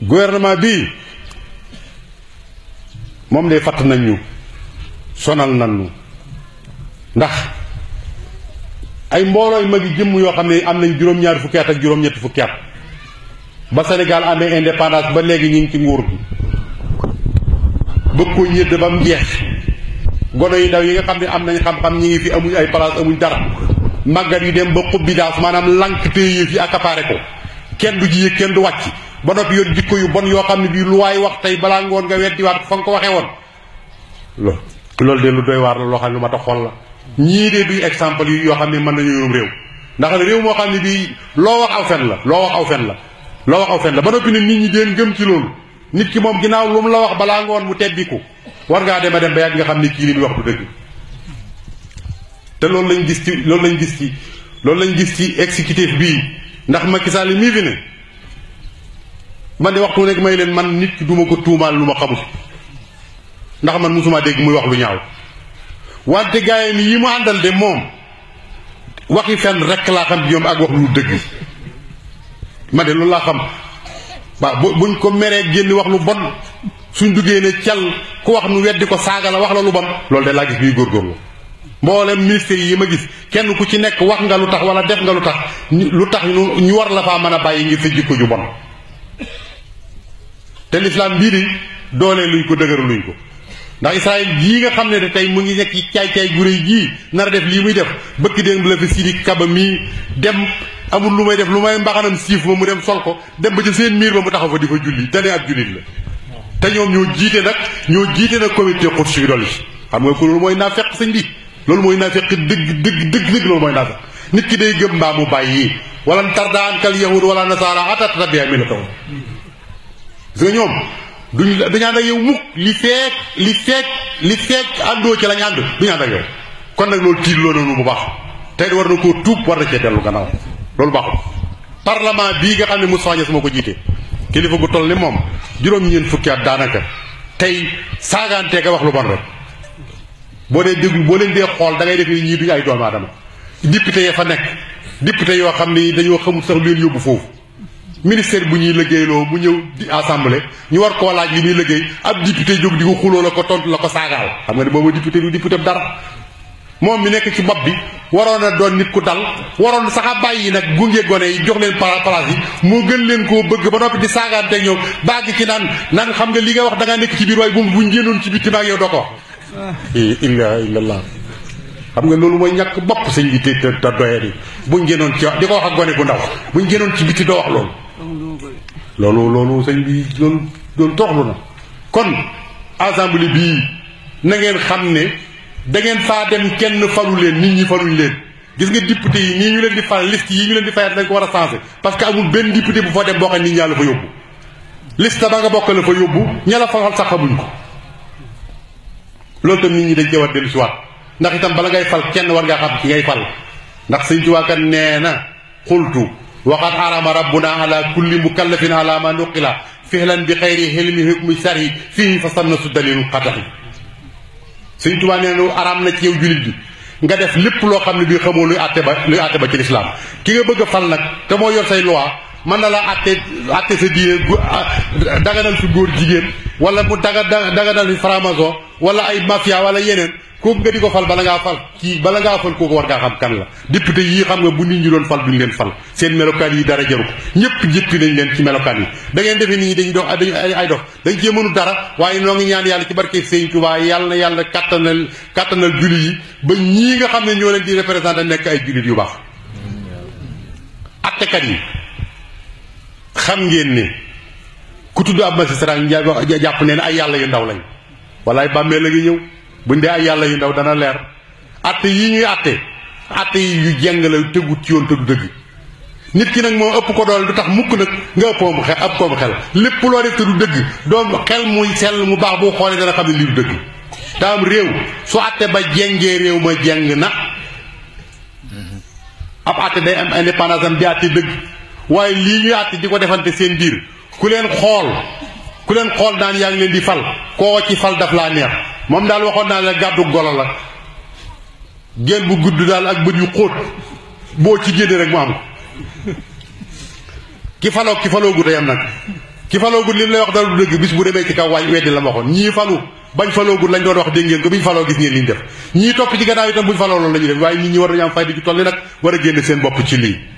gouvernement bii moom de fatt nañ ñu sonal nañ ñu ndax ay mboolooy magi jëmm yoo xam ne am nañ juróom-ñaari fukki at ak juróom-ñetti fukki at ba Sénégal amee indépendance ba léegi ñu ngi ci nguur gi bëgg ko ñëdd ba mu jeex gono yi ndaw yi nga xam ne am nañ xam-xam ñi ngi fi amuñ ay place amuñ dara màggat yu dem ba xubbi daas maanaam lank téye fi accaparé ko kenn du ci yëg kenn du wàcc ba noppi yoon jikko yu bon yoo xam ne bii lu waay wax tey balaa ngoon nga weddiwaat fa nga ko waxee woon loolu loolu de lu doy waar la loo xam ne lu ma tax xool la ñii de duy exemple yi yoo xam ne mën nañu yorum réew ndax réew moo xam ne bii loo wax aw fen la loo wax aw fen la loo wax aw fen la ba noppi ne nit ñi deen gëm ci loolu nit ki moom ginnaaw lu mu la wax balaa ngoon mu tebbiku war ngaa dem a dem ba yàgg nga xam ne kii li muy wax du dëgg te loolu lañ gis ci loolu lañ gis ci loolu lañ gis ci exécutif bii ndax Macky Sall mii fi ne man de waxtu nekk may leen man nit ki duma ko tuumaal lu ma xamul ndax man musuma dégg muy wax lu ñaaw wante gaayam yi mu àndal de moom waxi fenn rekk laa xam ci ñoom ak wax lu dëgg ma de loolu laa xam waaw bu buñ ko meree génn wax lu bon suñ duggee ne cal ku wax nu weddi ko saaga la wax la lu bon loolu de laa gis ñuy góorgóorlu mboolem ministère yi ma gis kenn ku ci nekk wax nga lu tax wala def nga lu tax lu tax ñu war la faa mën a bàyyi ngir sa jikko ju bon te lislaam bii di doolee luñ ko dëgëra luñ ko ndax Israël jii nga xam ne de tey mu ngi nekk ci caay-caay gu réy jii nar a def lii muy def bëkk démb la fi Sidi Kaba mii dem amul lu may def lu may mbaxanam siif ma mu dem sol ko dem ba ca seen miir ba mu taxaw fa di fa julli te ne ab jullit la te ñoom ñoo jiite nag ñoo jiite nag comité Quds bi dolli xam nga ko loolu mooy naa fekk sëñ bi loolu mooy naa fekk dëgg dëgg dëgg dëgg loolu mooy naa fekk nit ki day gëm mbaa mu bàyyi wala tarda ankal yahud wala nasaara hatta tattabi'a millatahum gis nga ñoom duñ duñu ànd ak yow mukk li feek li feek li feek àndoo ci lañ ànd duñu ànd ak yow kon nag loolu tiitloo noonu bu baax tey war na koo tuub war na cee dellu gannaaw loolu baaxul parlement bii nga xam ne Moustapha Niasse moo ko jiite kilifa gu toll ni moom juróom-ñeent fukki at daanaka tey saagaantee ka wax lu bon rek boo dee déglu boo leen dee xool da ngay def ni ñii duñu ay doomu aadama député ya fa nekk député yoo xam ne dañoo xamul sax lu leen yóbbu foofu ministère bu ñuy liggéeyloo mu ñëw di assemblée ñu war koo laaj li muy liggéey ab député jóg di ko xuloo la ko tontu la ko saagaal xam nga ne boobu député du député dara moom mi nekk ci bopp bi waroon a doon nit ku dal waroon sax a bàyyi nag gunge gone yi jox leen place yi moo gën leen koo bëgg ba noppi di saagaanteeg ñoom bàgg ci naan naan xam nga li nga wax da ngaa nekk ci biir waaye bu buñ génnoon ci bitti maag yow doo ko wax illa illallah xam nga loolu mooy ñàkk bopp sëñ bi te te te doye di buñ génnoon ci di ko wax ak gone gu ndaw buñ génnoon ci bitti doo wax loolu loolu loolu sëñ bi loolu loolu tooxlu na kon assemblée bii na ngeen xam ne da ngeen faa dem kenn falu leen nit ñi faluñ leen gis nga député yi nii ñu leen di fal liste yi ñu leen di fayat dañ ko war a changé parce que amul benn député bu fa dem boo xam nit ñaa la fa yóbbu liste ba nga bokk la fa yóbbu ña la fa sax xamuñ ko loolu tam nit ñi dañ cee war dellu si waat ndax itam bala ngay fal kenn war ngaa xam ci ngay fal ndax sëñ Tuubaa kan nee na xultu waxat arama rabbuna ala kulli mukallafin ala ma nuqila fihlan bi xayri xilmi hukmi sari fii fa sanna su dalilu xataxi sëñ Tuubaa nee na araam na ci yow julit bi nga def lépp loo xam ne bii xamoo luy àtte ba luy àtte ba ci lislaam ki nga bëgg a fal nag te moo yor say loi mën na la àtte àtte sa diine daganal fi góor jigéen wala mu daga daganal fi franc-maçon wala ay mafia wala yeneen kooku nga di ko fal bala ngaa fal kii bala ngaa fal kooku war ngaa xam kan la député yii xam nga bu nit ñi doon fal duñ leen fal seen melokaan yi dara jaru ko ñëpp jëppi nañ leen ci melokaan yi da ngeen defee nit ñi dañuy dox dañu ay dox dañ cee mënu dara waaye noo ngi ñaan yàlla ci barke Sëñ Tuubaa yàlla na yàlla kattanal kattanal jullit yi ba ñii nga xam ne ñoo leen di représenté nekk ay jullit yu baax attekat yi xam ngeen ne ku tudd ab magistrat jàpp ne ay yàlla yu ndaw lañ walaay bàmmee la ngi ñëw buñ dee ay yàlla yu ndaw dana leer atte yi ñuy atte atte yi yu jeng la tegut ci yoon te du dëgg nit ki nag moom ëpp ko doole du tax mukk nag nga ëppoom xel ëpp koom xel lépp loo def te du dëgg doom xel muy sell mu baax boo xoolee dana xam ne lii du dëgg daam réew su atte ba jengee réew ma jeng na ab atte day am indépendance am di atte dëgg waaye lii ñuy atte di ko defante seen biir ku leen xool ku leen xool naan yaa ngi leen di fal koo ci fal daf laa neex moom daal waxoon naa la gàddu golo la génn bu gudd daal ak bët yu xóot boo ci génne rek mu am ko ki faloo ki faloo gu yam nag ki faloogut li lay wax dara du dëgg bis bu demee ci kaw waay weddi la ma waxoon ñii falu bañ faloogut lañ doon wax dégg ngeen ko biñ faloo gis ngeen li ñu def ñii topp ci gannaaw itam buñ faloo loolu la ñuy def waaye nit ñi war nañu am fayda ju toll ni nag war a génne seen bopp ci lii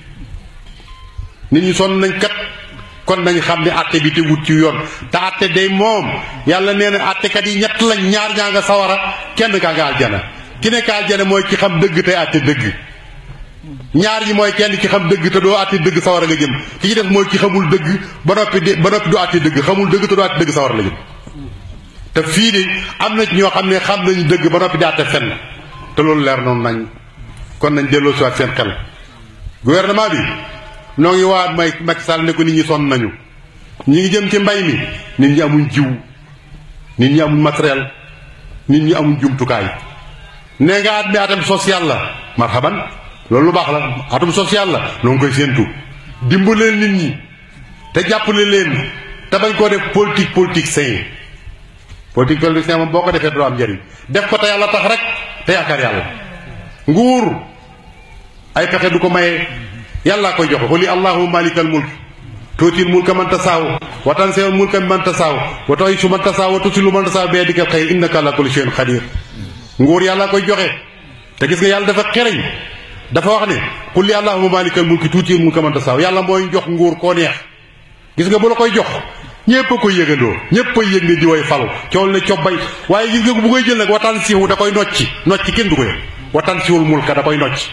nit ñi sonn nañ kat kon nañ xam ne atte bi te wut ci yoon te atte day moom yàlla nee na attekat yi ñett lañ ñaar ñaa nga sawara kenn kaa nga aljana ki nekk aljana mooy ki xam dëgg tey atte dëgg ñaar ñi mooy kenn ki xam dëgg te doo àtte dëgg sawar nga jëm ki ci def mooy ki xamul dëgg ba noppi di ba noppi du àtte dëgg xamul dëgg te doo àtte dëgg sawar la jëm te fii de am na ci ñoo xam ne xam nañu dëgg ba noppi di àtte fenn te loolu leer noonu nañ kon nañ delloo si waat seen xel gouvernement bi noo ngi waat may Macky Sall ne ko nit ñi sonn nañu ñi ngi jëm ci mbay mi nit ñi amuñ jiw nit ñi amuñ matériel nit ñi amuñ jumtukaay nee nga at mi atam social la marhaban loolu lu baax la atum social la noo ngi koy séentu dimbalee nit ñi te jàppale leen te bañ koo def politique politique sain politique politique sain moom boo ko defee doo am njëriñ def ko te yàlla tax rek te yaakaar yàlla nguur ay pexe du ko maye yàllaa koy joxe xuli allahuma malikal mulk tuutil mulka man tasaaw wa tansewul mulka man tasaaw wa tu'izzu man tasaaw wa tusilu man tasaaw bi yadikal xayr innaka ala kulli shay'in qadir nguur yàllaa koy joxe te gis nga yàlla dafa xereñ dafa wax ne qul li allahumma malikal mulki tuutil mulka man tasaaw yàlla mooy jox nguur koo neex gis nga bu la koy jox ñépp a koy yëgandoo ñépp a yëg ne di way falu cool ne cobbay waaye gis nga bu koy jël nag watan siiwu da koy nocci nocci kenn du ko yëg watan siwul mulka da koy nocci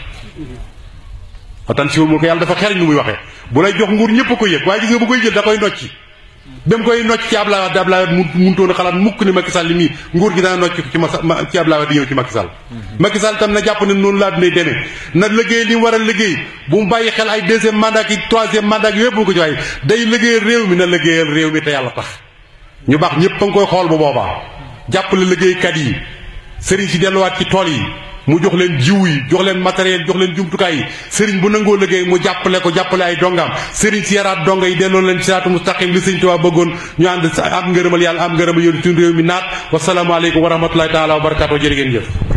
watan siwul mulka yàlla dafa xereñ lu muy waxee bu lay jox nguur ñépp a koy yëg waaye gis nga bu koy jël da koy nocci ba mu koy nocc ci Ablaye Wade Ablaye Wade mu muntoon a xalaat mukk ne Macky Sall li mii nguur gi dana nocc ci ma ci Ablaye Wade di ñëw ci Macky Sall Macky Sall tam na jàpp ne noonu laa dunay demee na liggéey li mu war a liggéey bu mu bàyyi xel ay deuxième mandat ki troisième mandat ki yépp bu ko ci waaye day liggéeyal réew mi na liggéeyal réew mi te yàlla tax ñu baax ñépp a ngi koy xool bu boobaa jàppale liggéeykat yi sëriñ si delluwaat ci tool yi mu jox leen jiw yi jox leen matériel jox leen jumtukaay yi sëriñ bu nangoo liggéey mu jàppale ko jàppale ay dongaam sëriñ si yaraat donga yi delloo leen siraatu mustaqim li sëriñ Tuubaa bëggoon ñu ànd am ngërëmal yàlla am ngërëmal yoon suñu réew mi naat wasalaamu aleykum wa rahmatullahi taala wa barakatu jërë ngeen jëf